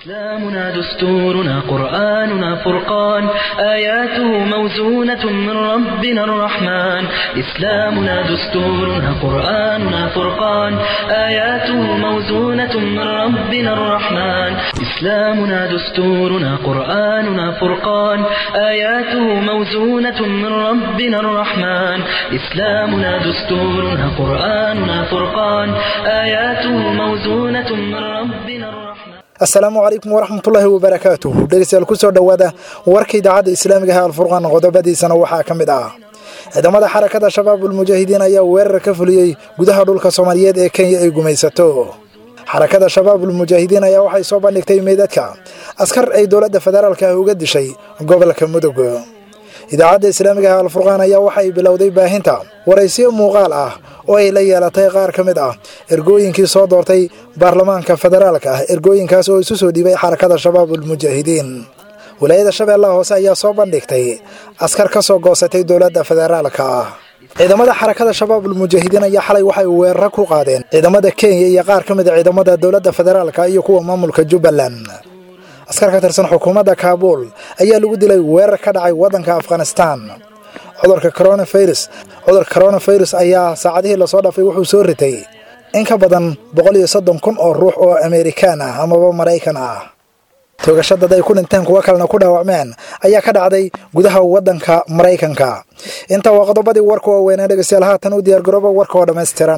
إسلامنا دستورنا قرآننا فرقان آياته موزونة من ربنا الرحمن إسلامنا دستورنا قرآننا فرقان آياته موزونة من ربنا الرحمن إسلامنا دستورنا قرآننا فرقان آياته موزونة من ربنا الرحمن إسلامنا دستورنا قرآننا فرقان آياته موزونة من ربنا الرحمن asalaamu calaykum waraxmatullaahi wabarakaatuh dhegeystayaal kusoo dhowaada warka idaacadda islaamiga ah alfurqaan qodobadiisana waxaa ka mid ah ciidamada xarakada shabaabul mujaahidiin ayaa weerar ka fuliyey gudaha dhulka soomaaliyeed ee kenya ay gumaysato xarakada shabaabul mujaahidiin ayaa waxay soo bandhigtay meydadka askar ay dowladda federaalka ah uga dishay gobolka mudug idaacadda islaamiga ah alfurqaan ayaa waxay bilowday baahinta waraysiyo muuqaal ah oo ay la yeelatay qaar ka mid ah ergooyinkii soo doortay baarlamaanka federaalka ah ergooyinkaas oo isu soo dhiibay xarakada shabaabul mujaahidiin walaayada shabeellaha hoose ayaa soo bandhigtay askar ka soo goosatay dowladda federaalka ah ciidamada xarakada shabaabul mujaahidiin ayaa xalay waxay weeraro ku qaadeen ciidamada kenya iyo qaar ka mid a ciidamada dowladda federaalka iyo kuwa maamulka jubbaland askar ka tirsan xukuumadda kaabuul ayaa lagu dilay weerar ka dhacay waddanka afghanistan cudurka coronafirus cudurka coronafirus ayaa saacadihii lasoo dhaafay wuxuu soo ritay in ka badan boqol iyo soddon kun oo ruux oo amerikaan ah amaba maraykan ah toogasho dad ay ku dhinteen kuwo kalena ku dhaawacmeen ayaa ka dhacday gudaha waddanka maraykanka inta waa qodobadii warka waaweynaa dhegeystayaal haatan u diyaargarooba warka oo dhammaystiran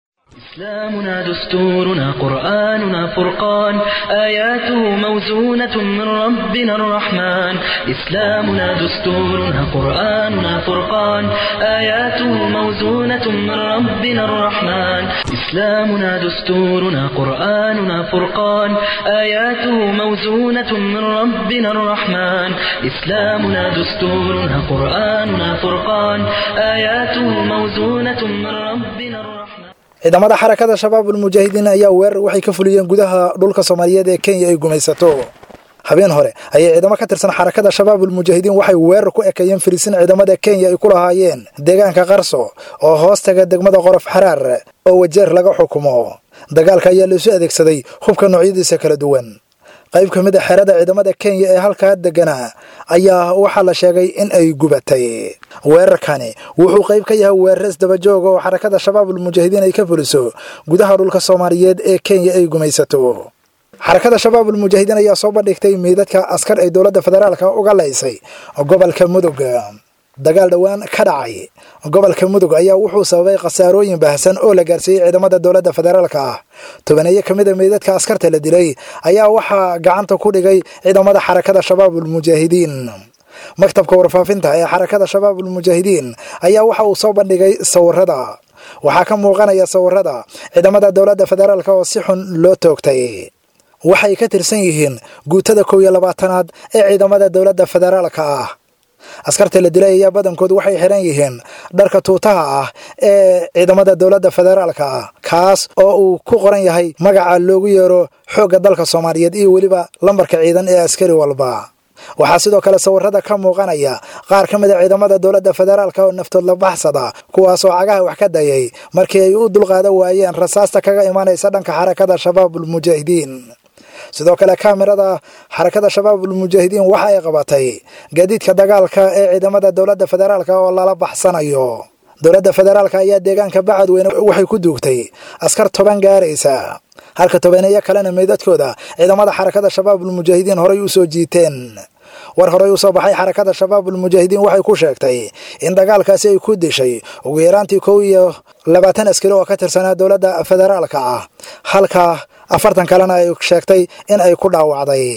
إسلامنا دستورنا قرآننا فرقان آياته موزونة من ربنا الرحمن إسلامنا دستورنا قرآننا فرقان آياته موزونة من ربنا الرحمن إسلامنا دستورنا قرآننا فرقان آياته موزونة من ربنا الرحمن إسلامنا دستورنا قرآننا فرقان آياته موزونة من ربنا الرحمن ciidamada xarakada shabaabul mujaahidiin ayaa weerar waxay ka fuliyeen gudaha dhulka soomaaliyeed ee kenya ay gumaysato habeen hore ayay ciidamo ka tirsan xarakada shabaabul mujaahidiin waxay weerar ku ekeeyeen firisin ciidamada kenya ay ku lahaayeen deegaanka qarso oo hoostaga degmada qorof xaraar oo wajeer laga xukumo dagaalka ayaa laisu adeegsaday hubka noocyadiisa kala duwan qayb ka mid a xerada ciidamada kenya ee halkaa deganaa ayaa waxaa la sheegay in ay gubatay weerarkani wuxuu qayb ka yahay weerar isdabajooga oo xarakada shabaabul mujaahidiin ay ka fuliso gudaha dhulka soomaaliyeed ee kenya ay gumaysato xarakada shabaabul mujaahidiin ayaa soo bandhigtay meydadka askar ay dowladda federaalka uga laysay gobolka mudug dagaal dhowaan ka dhacay gobolka mudug ayaa wuxuu sababay khasaarooyin baahsan oo la gaarsiiyey ciidamada dowladda federaalka ah tobaneeyo ka mid a meydadka askarta la dilay ayaa waxaa gacanta ku dhigay ciidamada xarakada shabaabul mujaahidiin maktabka warfaafinta ee xarakada shabaabul mujaahidiin ayaa waxa uu soo bandhigay sawirada waxaa ka muuqanaya sawirada ciidamada dowladda federaalka oo si xun loo toogtay waxay ka tirsan yihiin guutada kow iyo labaatanaad ee ciidamada dowladda federaalka ah askarta la dilay ayaa badankood waxay xiran yihiin dharka tuutaha ah ee ciidamada dowladda federaalka ah kaas oo uu ku qoran yahay magaca loogu yeero xoogga dalka soomaaliyeed iyo weliba lambarka ciidan ee askari walba waxaa sidoo kale sawirada ka muuqanaya qaar ka mid a ciidamada dowladda federaalka oo naftood la baxsada kuwaasoo cagaha wax ka dayay markii ay u dulqaadan waayeen rasaasta kaga imaanaysa dhanka xarakada shabaabul mujaahidiin sidoo kale kaamirada xarakada shabaabul mujaahidiin waxa ay qabatay gaadiidka dagaalka ee ciidamada dowladda federaalka oo lala baxsanayo dowladda federaalka ayaa deegaanka bacadweyne waxay ku duugtay askar toban gaaraysa halka tobaneeyo kalena meydadkooda ciidamada xarakada shabaabul mujaahidiin horay u soo jiiteen war horey u soo baxay xarakada shabaabul mujaahidiin waxay ku sheegtay in dagaalkaasi ay ku dishay ugu yaraantii kow iyo labaatan askari oo ka tirsanaa dowladda federaalka ah halka afartan kalena ay sheegtay in ay ku dhaawacday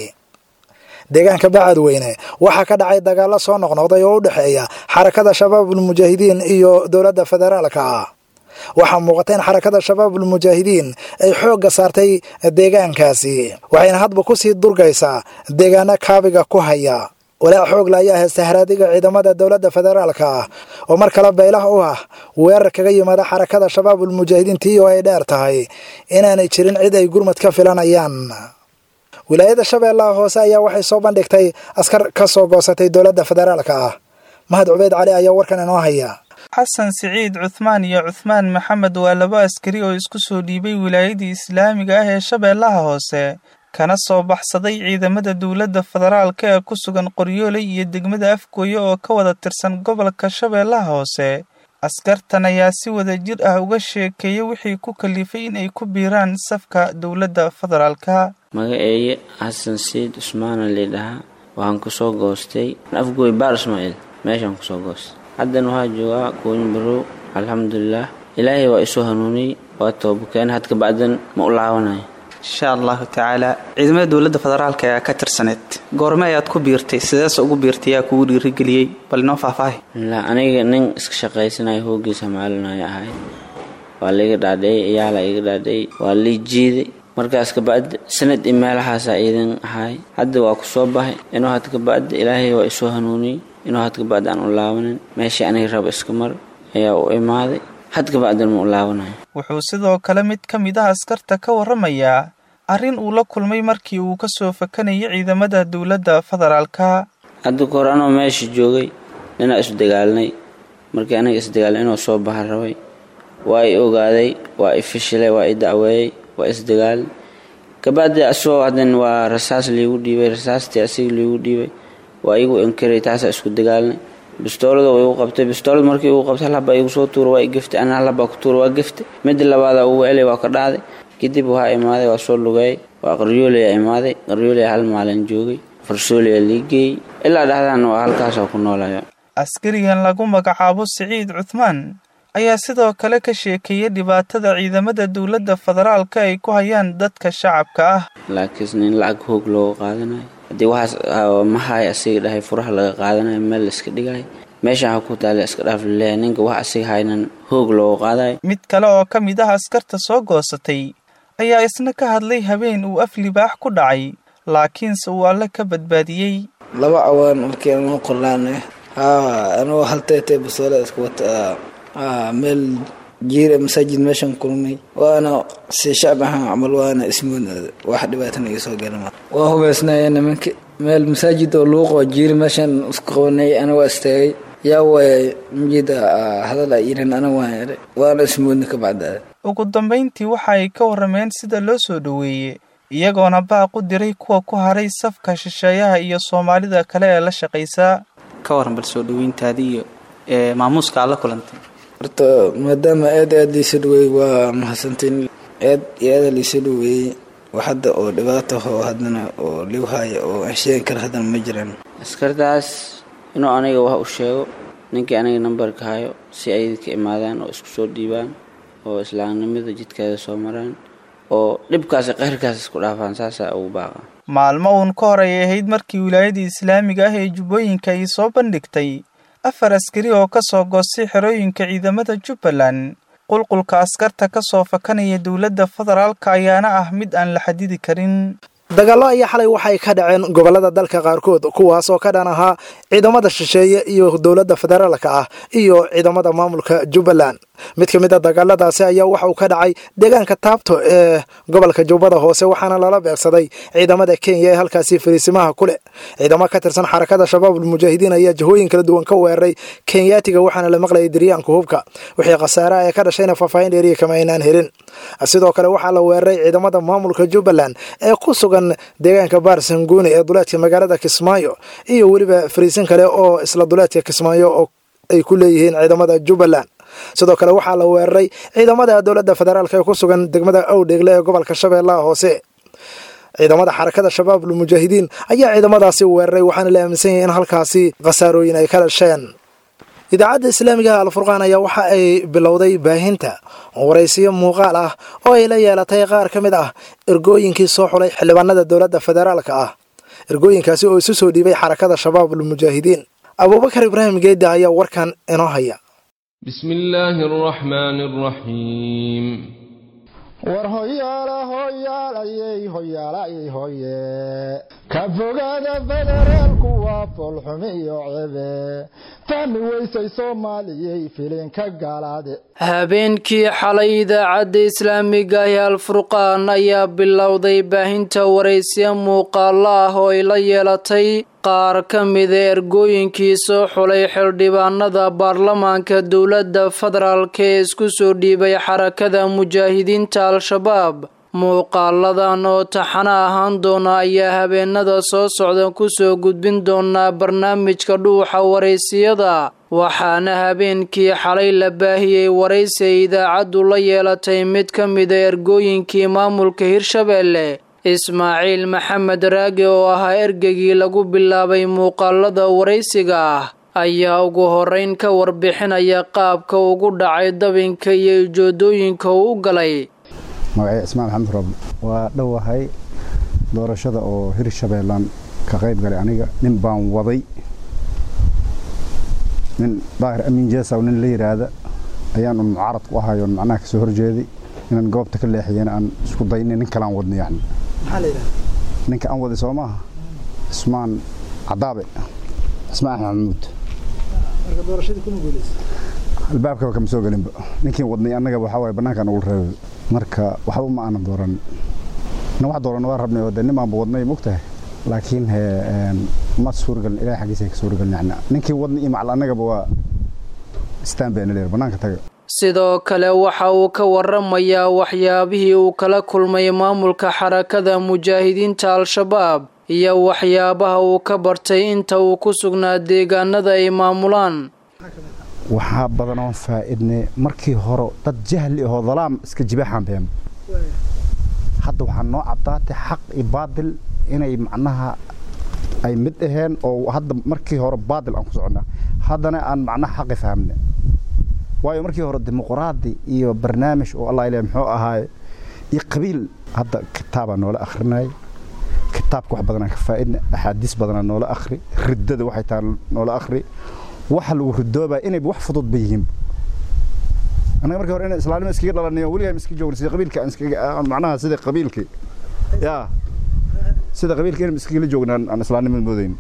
deegaanka bacadweyne waxaa ka dhacay dagaalo soo noqnoqday oo u dhexeeya xarakada shabaabul mujaahidiin iyo dowladda federaalka ah waxaa muuqata in xarakada shabaabul mujaahidiin ay xoogga saartay deegaankaasi waxayna hadba kusii durgaysaa deegaano kaabiga ku haya walaac xoogla ayaa haysta haraadiga ciidamada dowladda federaalka ah oo mar kale baylah u ah weerar kaga yimaada xarakada shabaabul mujaahidiin tii oo ay dheer tahay inaanay jirin cid ay gurmad ka filanayaan wilaayada shabeellaha hoose ayaa waxay soo bandhigtay askar ka soo goosatay dowladda federaalka ah mahad cubeyd cali ayaa warkan inoo haya xasan siciid cuthmaan iyo cuthmaan maxamed waa laba askari oo isku soo dhiibay wilaayadii islaamiga ah ee shabeellaha hoose kana soo baxsaday ciidamada dowladda federaalka ee ku sugan qoryooley iyo degmada afgooye oo ka wada tirsan gobolka shabeellaha hoose askartan ayaa si wada jir ah uga sheekeeyay wixii ku kalifay in ay ku biiraan safka dowladda federaalka magaceeye xasan siid cusmaana laydhahaa waxaan kusoo goostay afgooy baar ismaaciil meeshaan kusoo goostay haddana waxaa joogaa gooyin barow alxamdulilaah ilaahay waa isoo hanuuniyey waa toobakeen had kabacdan ma u laabanayo insha allahu tacaala ciidamada dowladda federaalka ayaa ka tirsaneed goorme ayaad ku biirtay sideese ugu biirtay yaa kugu dhiirigeliyey bal inoo faahfaahi la aniga nin iska shaqaysanaya hoogiisa maalinaya ahay waa laiga dhaadhiyey iyaala iga dhaadhiyey waa lii jiiday markaas kabacdi sanad i meelahaasa iidan ahay hadda waa kusoo bahay inuu had kabacdi ilaahay waa isoo hanuuniyey inuu had kabacdi aan u laabanin meeshii aniga raba iska mar ayaa u imaaday had kabacdan ma u laabanayo wuxuu sidoo kale mid ka mid ah askarta ka warramayaa arrin uu la kulmay markii uu ka soo fakanayay ciidamada dowladda federaalka hadda kahor anoo meesha joogay ninaa isu dagaalnay markii aniga isdagaalnay inuu soo baha rabay waa i ogaaday waa i fishilay waa i dacweeyey waa isdagaal kabacdi asagoo haddan waa rasaas liigu dhiibay rasaastii asiga liigu dhiibay waa igu inkiray taasaa isku dagaalnay bistoolada waa igu qabtay bistoolad markii igu qabtay halhabaa igu soo tuura waa i geftay ana halhabaa ku tuura waa geftay midda labaada ugu elay waa ka dhacday kadib waxaa imaaday waa soo lugeeyay waa qaryoolaya imaaday qaryoolaya hal maalin joogay farsooliya lii geeyey ilaa dhexdaana waa halkaasoo ku noolaya askarigan lagu magacaabo siciid cuthmaan ayaa sidoo kale ka sheekeeyay dhibaatada ciidamada dowladda federaalka ay ku hayaan dadka shacabka ah laakiin in lacag hoog looga qaadanayo haddii waxaas mahay asiga dhahay furaha laga qaadanayo meel la iska dhigayo meeshaan ha ku taale iska dhaaf laleeyahay ninka wax asiga haynan hoog looga qaadayo mid kale oo ka mid ah askarta soo goosatay ayaa isna ka hadlay habeen uu af libaax ku dhacay laakiinse uu alle ka badbaadiyey laba cawaan markii anu qorlaane haa anuu halteetee basoole iska wata meel jiira masaajid meeshaan kulmay waana si shacab ahaan camal waana ismoodnaada wax dhibaatana iga soo galama waa hubaysnaya nimanka meel masaajid oo luuqoo jiira meeshaan isku qabanay ana waa istaagay yaa waaya mjida hadal ay yihiin ana waan eray waana ismoodna ka bacdaa ugu dambayntii waxa ay ka warrameen sida loo soo dhoweeyey iyagoona baaq u diray kuwa ku haray safka shisheeyaha iyo soomaalida kale ee la shaqaysaa ka waran bal soo dhaweyntaadii iyo maamuuska aad la kulantay horta maadaama aad aad liisa dhaweeyey waa mahadsantiin aad iyo aada liisa dhaweeyey wax hadda oo dhibaato oo haddana oo liw haya oo aan sheegi kara haddana ma jiraan askartaas inuu aniga wax u sheego ninkii aniga nambarka hayo si ay ka imaadaan oo isku soo dhiibaan oo islaamnimada jidkeeda soo maraan oo dhibkaasi qayrkaas isku dhaafaan saasaa ugu baaqa maalmo uun ka hor ay ahayd markii wilaayadii islaamiga ah ee jubbooyinka ay soo bandhigtay afar askari oo ka soo goostay xerooyinka ciidamada jubbaland qulqulka askarta ka soo fakanaya dowladda federaalka ayaana ah mid aan la xadidi karin dagaallo ayaa xalay waxay ka dhaceen gobollada dalka qaarkood kuwaas oo ka dhan ahaa ciidamada shisheeye iyo dowladda federaalka ah iyo ciidamada maamulka jubbaland mid ka mid a dagaaladaasi ayaa waxa uu ka dhacay deegaanka taabto ee gobolka jubbada hoose waxaana lala beegsaday ciidamada kenya ee halkaasi fariisimaha ku leh ciidamo ka tirsan xarakada shabaabul mujaahidiin ayaa jihooyin kala duwan ka weeraray kenyaatiga waxaana la maqlayay diryaanka hubka wixii khasaaraha ee ka dhashayna faahfaahin dheeriya kama aynaan helin sidoo kale waxaa la weeraray ciidamada maamulka jubbaland ee ku sugan deegaanka baarsanguuni ee duleedka magaalada kismaayo iyo weliba fariisin kale oo isla duleedka kismaayo oo ay ku leeyihiin ciidamada jubbaland sidoo kale waxaa la weeraray ciidamada dowladda federaalk ee ku sugan degmada awdheegle ee gobolka shabeellaha hoose ciidamada xarakada shabaabul mujaahidiin ayaa ciidamadaasi weeraray waxaana la aaminsan yahay in halkaasi khasaarooyin ay ka dhasheen idaacadda islaamiga alfurqaan ayaa waxa ay bilowday baahinta waraysiyo muuqaal ah oo ay la yeelatay qaar ka mid ah ergooyinkii soo xulay xildhibaanada dowladda federaalka ah ergooyinkaasi oo isu soo dhiibay xarakada shabaabul mujaahidiin abuubakar ibraahim geedda ayaa warkan inoo haya بسم الله الرحمن الرحيم war hoyaala hoyaalayey hoyaalayey hoye ka fogaada federaalku waa foolxumi iyo cebe fahmi weysay soomaaliyey filinka gaalaade habeenkii xalay idaacadda islaamiga ah ee alfurqaan ayaa bilowday baahinta waraysiya muuqaalo ah oo ay la yeelatay qaar ka mida ergooyinkii soo xulay xildhibaanada baarlamaanka dowladda federaalk ee isku soo dhiibay xarakada mujaahidiinta al-shabaab muuqaaladan oo taxana ahaan doona ayaa habeenada soo socda kusoo gudbin doonaa barnaamijka dhuuxa waraysiyada waxaana habeenkii xalay la baahiyey waraysi ay idaacaddu la yeelatay mid ka mida ergooyinkii maamulka hirshabeelle ismaaciil maxamed raage oo ahaa ergegii lagu bilaabay muuqaalada waraysiga ah ayaa ugu horeyn ka warbixinaya qaabka ugu dhacay dabinka iyo ujoodooyinka uu u galay magacay cismaan maxamed roble waa dhowahay doorashada oo hirshabeellaan ka qayb galay aniga nin baan waday nin daahir amiin jeesaw nin la yidhaahda ayaan un mucaarad ku ahay oon macnaha kasoo horjeeday inaan goobta ka leexiyana aan isku daynay nin kale aan wadnay yani ninka aan waday soo maaha cismaan cadaabe cismaan axmed maxamuud albaabkaba kama soo gelinba ninkii wadnay annaga waxaa waaye bannaankaan ugu reebay marka waxba ma aanan dooran na wax dooran waa rabnay oo de nimaanba wadnay mogtahay laakiin he ma suuragelin ilahay xaggiisa ka suuragelin yani ninkii wadnay iyo macal annagaba waa istaan bayna leer bannaanka taga sidoo kale waxa uu ka waramayaa waxyaabihii uu kala kulmay maamulka xarakada mujaahidiinta al-shabaab iyo waxyaabaha uu ka bartay inta uu ku sugnaa deegaanada ay maamulaan waxaa badan oon faa-idnay markii hore dad jahli ahoo dalaam iska jibaaxaan been hadda waxaa noo caddaatay xaq iyo baadil inay macnaha ay mid aheen oo hadda markii hore baadil aan ku soconnaa haddana aan macnaha xaqi fahamna waayo markii hore dimuqraadi iyo barnaamij oo allah ilaahay muxuu ahaaye iyo qabiil hadda kitaabaa noola akhrinayay kitaabka wax badanaan ka faa'idna axaadiis badanaa noola akhri riddada waxay tahay noola akhri waxa lagu ridoobaa inayba wax fudud ba yihiin annaga markii hore inaan islaamnimo iskaga dhalanayo weligaa iska joogna sida qabiilka aan iskaga macnaha sida qabiilkii yaa sida qabiilka inaan iskagala joognaan aan islaamnimada moodayn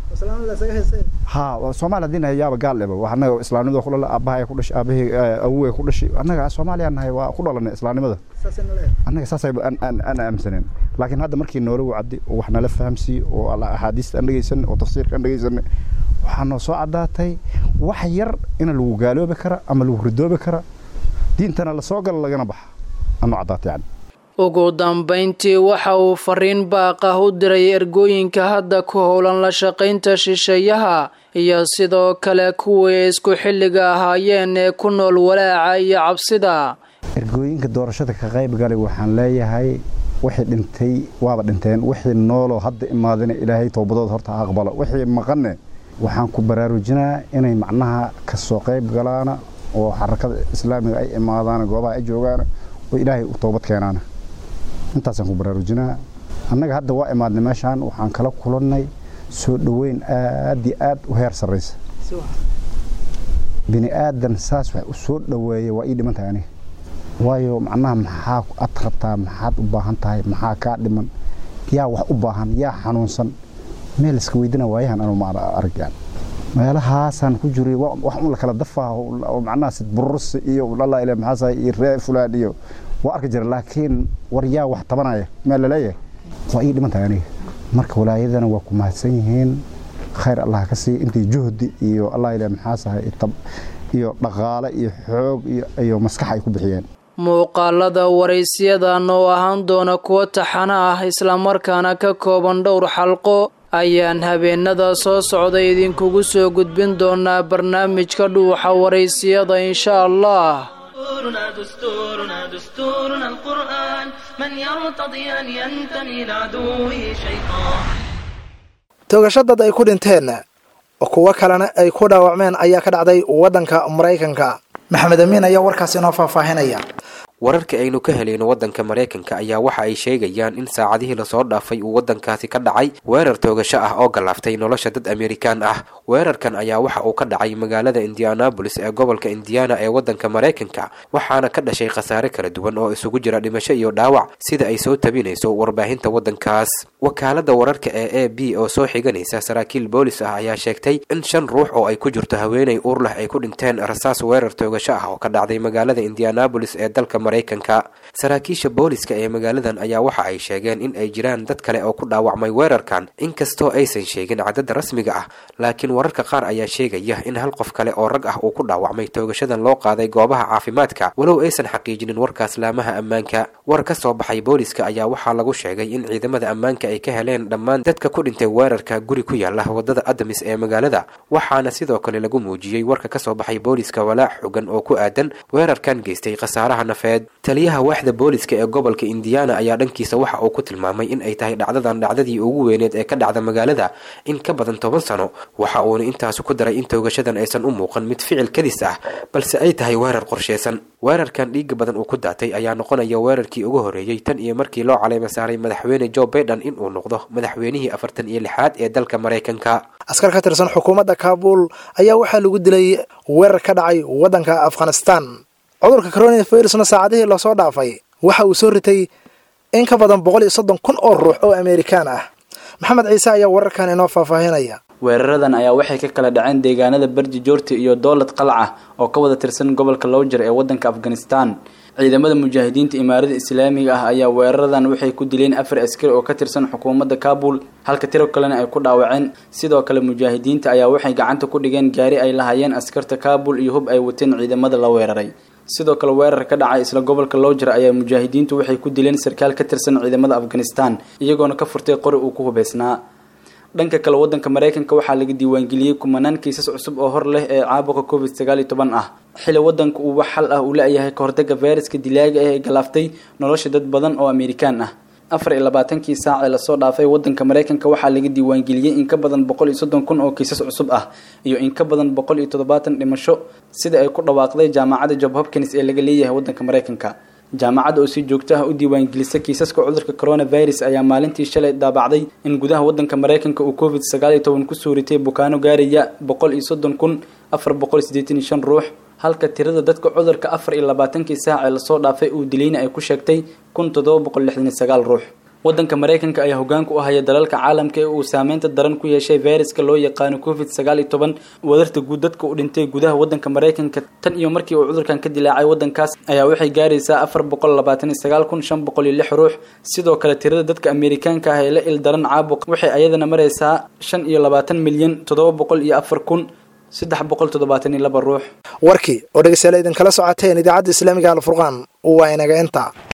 ha soomaali haddii nahay yaaba gaal eba wax annaga islaamnimada ku dhala aabbahay ku dhashay aabahii awowey ku dhashay annaga soomaaliya nahay waa ku dhalanay islaamnimada annaga saasay aan aaminsaneen laakiin hadda markii noola wacdi oo wax nala fahamsiiye oo axaadiista aan dhegeysanay oo tafsiirka aan dhegeysanay waxaa noo soo caddaatay wax yar ina lagu gaaloobi kara ama lagu ridoobi kara diintana lasoo gala lagana baxa anoo caddaatay yani ugu dambayntii waxa uu fariin baaq ah u diray ergooyinka hadda ku howlan la shaqaynta shisheeyaha iyo sidoo kale kuwii isku xilliga ahaayeen ee ku nool walaaca iyo cabsida ergooyinka doorashada ka qayb galay waxaan leeyahay wixii dhintay waaba dhinteen wixii nooloo hadda imaadina ilaahay toobadooda horta ha aqbalo wixii maqanne waxaan ku baraarujinaa inay macnaha kasoo qayb galaana oo xarakada islaamiga ay imaadaan goobaha ay joogaan oo ilaahay u toobad keenaana intaasaan ku baraarujinaa annaga hadda waa imaadnay meeshaan waxaan kala kulannay soo dhoweyn aad iyo aad u heer sarraysa bini aadan saas wax u soo dhoweeya waa ii dhiman tahay aniga waayo macnaha maxaa ad rabtaa maxaad u baahan tahay maxaa kaa dhiman yaa wax u baahan yaa xanuunsan meel iska weydina waayahan anu ma arag yani meelahaasaan ku jiray wax un la kala dafaa oo macnaha sid burursi iyo allah ilaa maxaasahay iyo ree fulaan iyo waa arki jira laakiin war yaa wax tabanaya meel laleeyahay waa ii dhiman tahay aniga marka walaayadana waa ku mahadsan yihiin khayr allah ka siiya intii juhdi iyo allah ilaa maxaasahay iyo dhaqaale iyo xoog iyo maskax ay ku bixiyeen muuqaalada waraysiyadan oo ahaan doona kuwo taxana ah islamarkaana ka kooban dhowr xalqo ayaan habeenada soo socda idinkugu soo gudbin doonaa barnaamijka dhuuxa waraysiyada insha allah دستورنا دستورنا دستورنا القرآن من يرتضي أن ينتمي لعدوه شيطان toogasho dad ay ku dhinteen kuwo kalena ay ku dhaawacmeen ayaa ka dhacday waddanka maraykanka maxamed amiin ayaa warkaas inoo faahfaahinaya wararka aynu ka helayno waddanka maraykanka ayaa waxa ay sheegayaan in saacadihii lasoo dhaafay uu waddankaasi ka dhacay weerar toogasho ah oo gallaaftay nolosha dad amerikaan ah weerarkan ayaa waxa uu ka dhacay magaalada indianabolis ee gobolka indiana ee waddanka maraykanka waxaana ka dhashay khasaare kala duwan oo isugu jira dhimasho iyo dhaawac sida ay soo tabinayso warbaahinta waddankaas wakaalada wararka ee a b oo soo xiganaysa saraakiil boolis ah ayaa sheegtay in shan ruux oo ay ku jirto haweenay uur leh ay ku dhinteen rasaas weerar toogasho ah oo ka dhacday magaalada indianabolis ee dalka maraykanka saraakiisha booliska ee magaaladan ayaa waxa ay sheegeen in ay jiraan dad kale oo ku dhaawacmay weerarkan inkastoo aysan sheegin cadadda rasmiga ah laakiin wararka qaar ayaa sheegaya in hal qof kale oo rag ah uu ku dhaawacmay toogashadan loo qaaday goobaha caafimaadka walow aysan xaqiijinin warkaas laamaha ammaanka war ka soo baxay booliska ayaa waxaa lagu sheegay in ciidamada ammaanka ay ka heleen dhammaan dadka ku dhintay weerarka guri ku yaala wadada adamis ee magaalada waxaana sidoo kale lagu muujiyey warka kasoo baxay booliska walaac xogan oo ku aadan weerarkan geystay khasaaraha nafeed taliyaha waaxda booliska ee gobolka indiana ayaa dhankiisa waxa uu ku tilmaamay in ay tahay dhacdadan dhacdadii ugu weyneed ee ka dhacda magaalada in ka badan toban sano waxa uuna intaasi ku daray in toogashadan aysan u muuqan mid ficil kadis ah balse ay tahay weerar qorsheysan weerarkan dhiiga badan uu ku daatay ayaa noqonaya weerarkii ugu horreeyey tan iyo markii loo caleyma saaray madaxweyne joe baiden in uu noqdo madaxweynihii afartan iyo lixaad ee dalka maraykanka askar ka tirsan xukuumadda kaabul ayaa waxaa lagu dilay weerar ka dhacay waddanka afghanistan cudurka coronavirusna saacadihii lasoo dhaafay waxa uu soo ritay in ka badan boqol iyo soddon kun oo ruux oo amerikaan ah maxamed ciise ayaa wararkan inoo faahfaahinaya weeraradan ayaa waxay ka kala dhaceen deegaanada barji joorti iyo dowlad qalca oo ka wada tirsan gobolka lowjer ee waddanka afghanistan ciidamada mujaahidiinta imaarada islaamiga ah ayaa weeraradan waxay ku dileen afar askari oo ka tirsan xukuumadda kaabul halka tiro kalena ay ku dhaawaceen sidoo kale mujaahidiinta ayaa waxay gacanta ku dhigeen gaari ay lahayeen askarta kaabul iyo hub ay wateen ciidamada la weeraray sidoo kale weerar ka dhacay isla gobolka lowjer ayaa mujaahidiintu waxay ku dileen sarkaal ka tirsan ciidamada afghanistan iyagoona ka furtay qori uu ku hubeysnaa dhanka kale wadanka maraykanka waxaa laga diiwaangeliyey kumanaan kiisas cusub oo hor leh ee caabuqa covid sagaal iyo toban ah xili wadanka uu wax xal ah uu la-yahay kahortaga fayraska dilaaga ah ee galaaftay nolosha dad badan oo amerikaan ah afar iyo labaatankii saac ee lasoo dhaafay wadanka maraykanka waxaa laga diiwaangeliyey in ka badan boqol iyo soddon kun oo kiisas cusub ah iyo in ka badan boqol iyo toddobaatan dhimasho sida ay ku dhawaaqday jaamacadda job hopkins ee laga leeyahay wadanka maraykanka jaamacadda oo si joogto ah u diiwaangelisa kiisaska cudurka coronavirus ayaa maalintii shalay daabacday in gudaha wadanka maraykanka uu covid sagaal iyo toban kusoo ritay bukaano gaaraya boqol iyo soddon kun afar boqol sideetan iyo shan ruux halka tirada dadka cudurka afar iyo labaatankii saac ee lasoo dhaafay uu dilayna ay ku sheegtay kun toddoba boqol lixdan iyo sagaal ruux wadanka maraykanka ayaa hogaanka u haya dalalka caalamka ee uu saameynta daran ku yeeshay fayraska loo yaqaano covid sagaal iyo toban wadarta guud dadka u dhintay gudaha wadanka maraykanka tan iyo markii uu cudurkan ka dilaacay wadankaas ayaa waxay gaaraysaa afar boqol labaatan iyo sagaal kun shan boqol iyo lix ruux sidoo kale tirada dadka amerikaanka ah ee la il daran caabuq waxay ayadana maraysaa shan iyo labaatan milyan toddoba boqol iyo afar kun saddex boqol toddobaatan iyo laba ruux warkii oo dhegeystayaal idinkala socoteen idaacadda islaamiga alfurqaan waa inaga inta